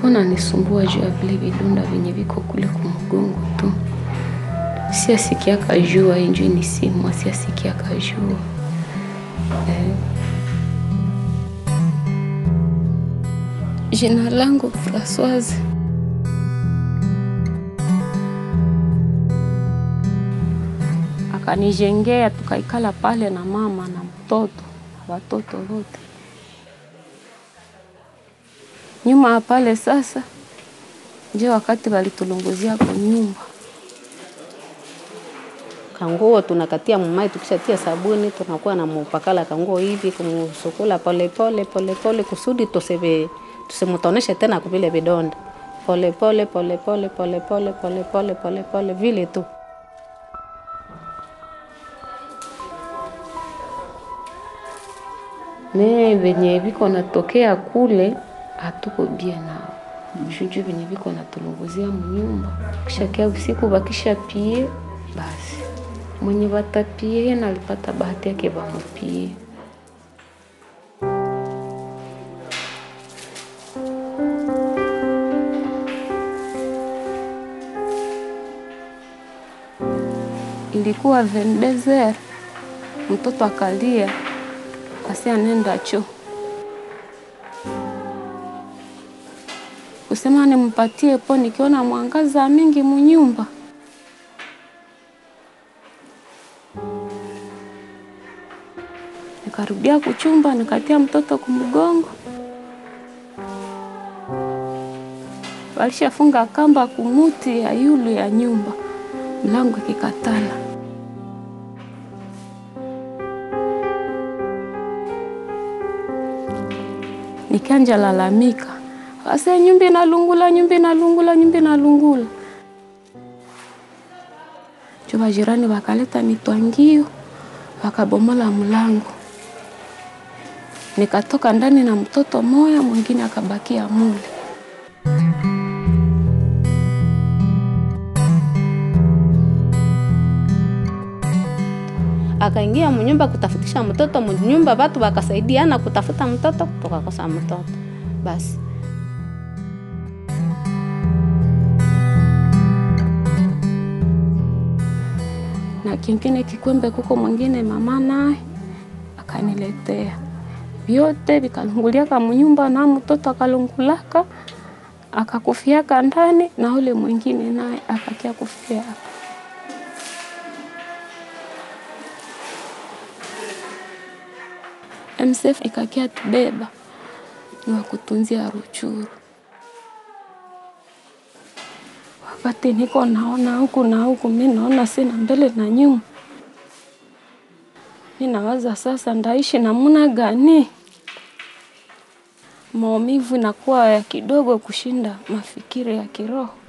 Ilikuwa nanisumbua juu ya vile vidonda vyenye viko kule kumgongo tu, siasikia kajua injui ni simu, siasikia kajua eh. Jina langu Francoise. Akanijengea, tukaikala pale na mama na mtoto watoto wote nyuma ya pale. Sasa nje wakati walitulunguzia kwa nyumba kanguo tunakatia mumai, tukishatia sabuni tunakuwa na mupakala kanguo hivi kumusukula polepole polepole kusudi tusebe tusimutoneshe tena kuvile vidonda polepole polepole polepole polepole polepole vile tu. me venye viko natokea kule hatuko bie nao shuju venye viko natulunguzia munyumba, kishakia usiku bakisha pie basi mwenye batapie yena alipata bahati yake bamupie. Ilikuwa vendezer, mtoto akalia asi anenda cho kusema nimpatie po, nikiona mwangaza mingi munyumba nikarudia kuchumba, nikatia mtoto kumgongo, walishafunga kamba kumuti ya yulu ya nyumba, mlango ikikatala. Nikanja lalamika, ase nyumba inalungula, nyumba inalungula, nyumba inalungula. Chuba jirani wakaleta mitwangio wakabomola mlango, nikatoka ndani na mtoto moya, mwingine akabakia mule. Akaingia munyumba kutafutisha mtoto munyumba, watu wakasaidiana kutafuta mtoto, tukakosa mtoto basi. na kingine kikwembe kuko mwingine mama naye akaniletea vyote vikalunguliaka munyumba na mtoto akalungulaka akakufiaka ndani na ule mwingine naye akakia kufia hapa. MSF ikakia tubeba ni wakutunzia Ruchuru. Wakati niko naona huku na huku, mi naona sina mbele na nyuma. Mi nawaza sasa ndaishi namuna gani? Maumivu inakuwa ya kidogo kushinda mafikiri ya kiroho.